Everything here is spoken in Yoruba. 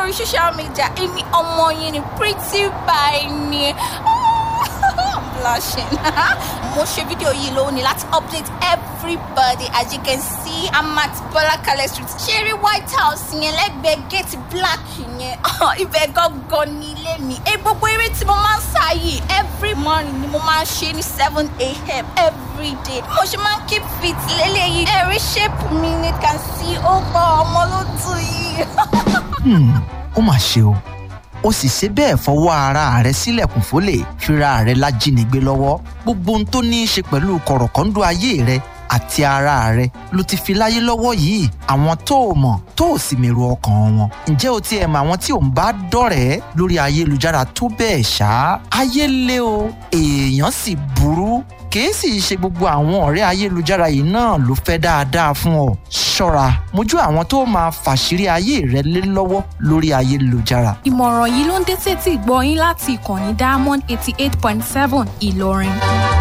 lórí social media èmi ọmọ yín ni pretty by ni I'm blushing mo ṣe fídíò yìí lónìí láti update everybody as you can see I'm at Bọ́lákalẹ̀ street ṣeré white house yẹn lẹ́gbẹ̀ẹ́ gate black yẹn ibẹ̀ gangan ní ilé mi ẹ gbogbo eré tí mo máa ń sá yìí every morning ni mo máa ń ṣe ní seven a.m. every day mo ṣe máa ń keep fit lélẹ́yìí ẹ̀rí shape mi ni can see ó gbọ́ ọmọ ló dùn yìí. Hmm, ó mà ṣe o ó sì ṣe bẹ́ẹ̀ fọwọ́ ara rẹ̀ sílẹ̀kùn fólè fira rẹ̀ lájínigbé lọ́wọ́ gbogbo ohun tó ní í ṣe pẹ̀lú kọ̀rọ̀kọ́ńdọ́ ayé rẹ̀ àti ara rẹ̀ ló ti fi láyé lọ́wọ́ yìí àwọn tó o mọ̀ tó o sì mèrò ọkàn wọn ǹjẹ́ o tiẹ̀ mọ àwọn tí ò ń bá dọ̀rẹ́ lórí ayélujára tó bẹ́ẹ̀ ṣá ayé le o èèyàn sì burú kìí sì ṣe gbogbo àwọn ọ̀rẹ́ ayélujára yìí náà ló fẹ́ dáadáa fún ọ ṣọ́ra mójú àwọn tó máa fàṣírí ayé rẹ lé lọ́wọ́ lórí ayélujára ìmọ̀ràn yìí ló ń dé sétí ìgbọ́ yín láti ìkànnì diamond eighty eight point seven ìlọrin.